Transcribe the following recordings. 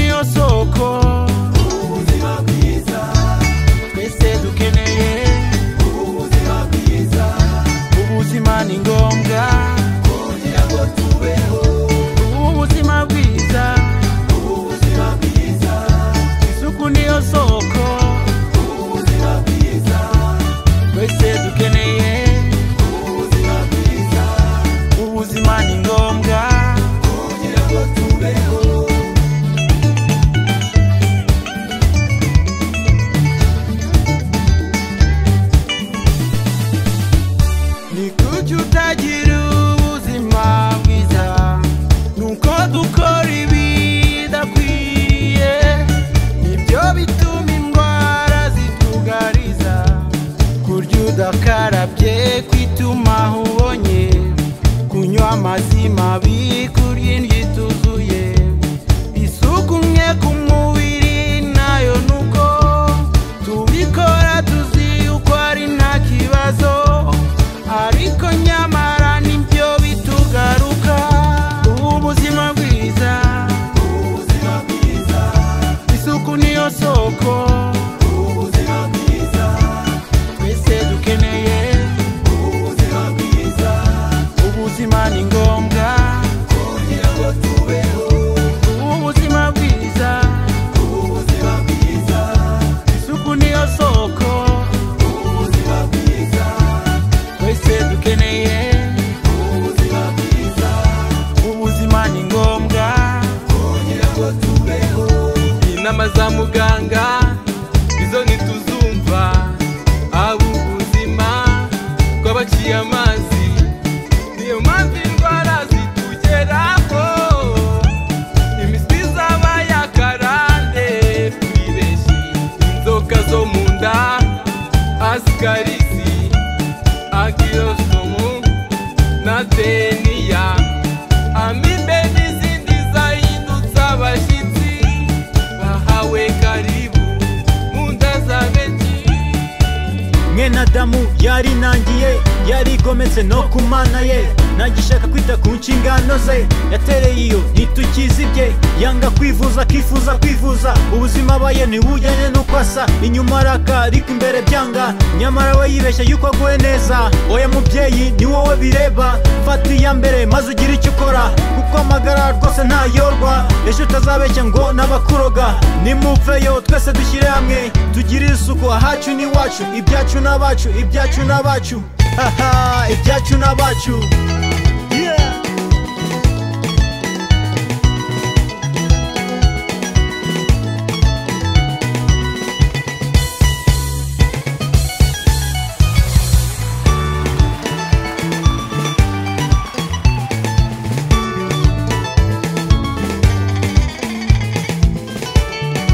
isoko ubuzima bwiza twese dukeneye ubuzima bwiza ubuzima ni ngombwa kugira ngo tubeho ubuzima bwiza ubuzima bwiza isuku niyo soko ubuzima bwiza twese dukeneye ubuzima bwiza ubuzima ni ngombwa kugira ngo tubeho ni kuki utagira ubuzima bwiza nuko dukora ibidakwiye nibyo bituma indwara zitugariza kurya udakarabye kwituma aho ubonye kunywa amazi mabi kurya indyo ituzuye isuku nke ku mubiri nayo nuko tubikora tuzi uko ari nta kibazo ariko nyamara nibyo bitugaruka ubuzima bwiza ubuzima bwiza isuku niyo soko ubuzima bwiza twese dukeneye ubuzima bwiza ubuzima ni ngombwa kugira ngo tubeho ubuzima bwiza ubuzima bwiza isuku niyo soko ubuzima bwiza twese dukeneye ubuzima bwiza ubuzima ni ngombwa kugira ngo tubeho inama za muganga izo ntituzumva aba ubuzima bw'abaciye amazi niyo mpamvu indwara zitugeraho imiswi zaba yakarande twibeshi inzoka zo mu nda asikarisi akiyosomu na deniya amibe n'izindi zahindutse abashyitsi bahawe karibu mu nda za benshi mwene adamu yarinangiye yarigometse no ku mana ye ntagishaka kwita ku nshingano ze yatereye iyo ntitukizibye yanga kwivuza akifuza kwivuza ubuzima abaye ntibujyanye n'uko asa inyuma araka ariko imbere byanga nyamara we yibeshya yuko aguwe neza oya mubyeyi ni wowe bireba fata iya mbere maze ugire icyo ukora kuko amagara rwose ntayorwa ejo utazabeshya ngo n'abakuroga nimuveyo twese dushyire hamwe tugire isuku ahacu n'iwacu ibyacu n'abacu ibyacu n'abacu haha ibyacu n'abacu Yeah.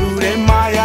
rurema ya